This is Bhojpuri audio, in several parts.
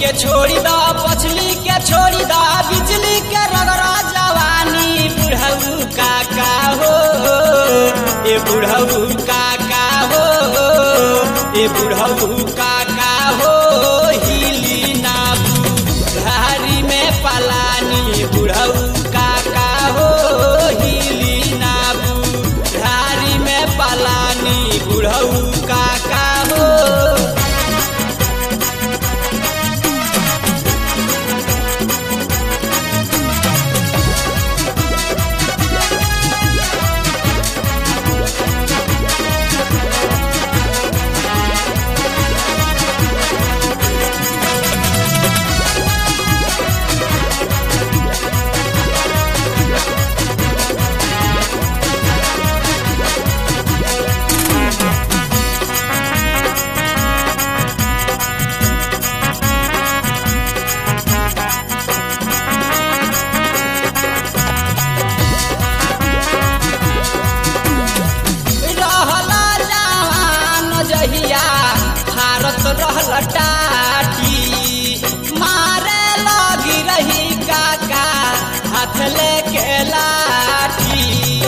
के छोड़ी दा पछली के छोड़ी दा बिजली के रगड़ा जवानी बुढ़ऊ काका हो ए बुढ़ऊ काका हो ए बुढ़ऊ काका हो हिली ना बुढ़ारी में पलानी बुढ़ऊ काका हो हिली ना बुढ़ारी में पलानी बुढ़ऊ काका हो रहला जवान जहिया भारत रहल टाटी मारे लगी रही काका हाथ लेके लाठी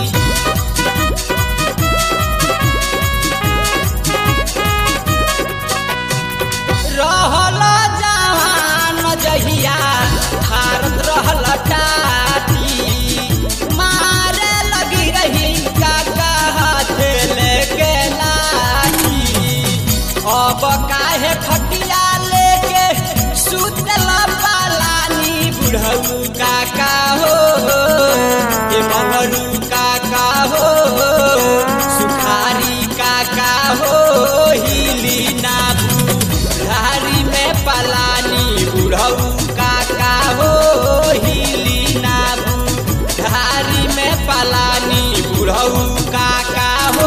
रहल जवान जहिया भारत रहल टाटी मारे लगी रही काका हाथ लेके लाठी अब काहे खटिया लेके सुतल पालानी बुढ़ऊ काका हो ए मगरू काका हो सुखारी काका हो हिली ना बुढ़ारी में पलानी बुढ़ऊ काका हो हिली ना बुढ़ारी में पलानी बुढ़ऊ काका हो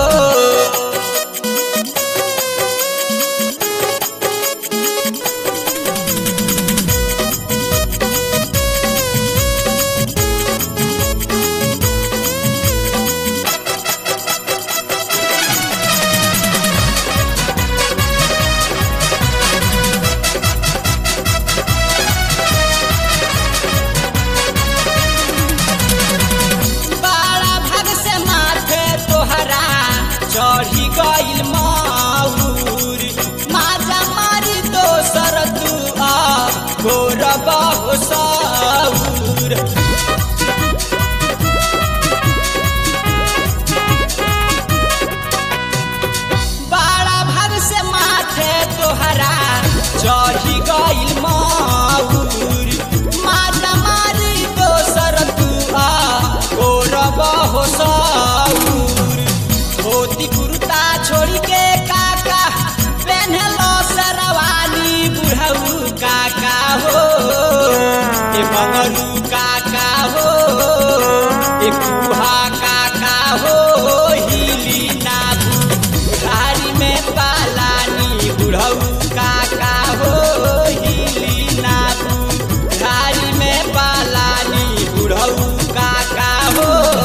बड़ा भाग से माथे तोहरा चढ़ी गइल माऊर माजा मारी दोसर तू आ गोर बहु साऊर बड़ा भाग से माथे तोहरा चढ़ी गइल माऊर माजा मारी दोसर तू आ गोर बहु साऊर धोती कुर्ता छोड़ी के काका पेन्हलो सरवानी बुढ़ऊ काका हो ए मंगरू काका हो ए कुहा काका हो हिली ना बुढ़ारी में पालानी बुढ़ऊ काका हो हिली ना बुढ़ारी में पालानी बुढ़ऊ काका हो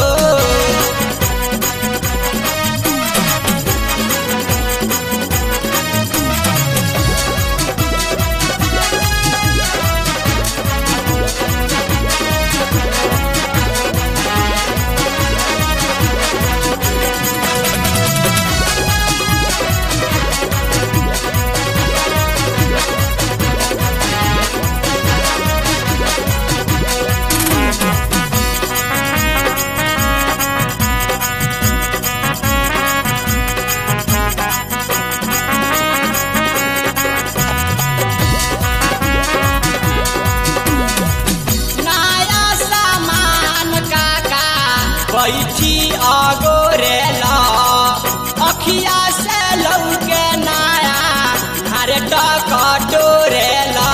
नया सामान काका बैठी अगोरेला अखिया से लौके नया हरे टकटोरेला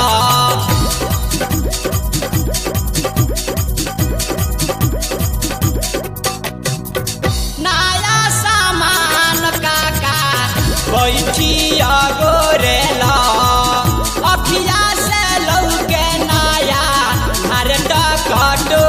नया सामान काका बैठी अगोरेला अखिया से लौके नया हरे टकटोरेला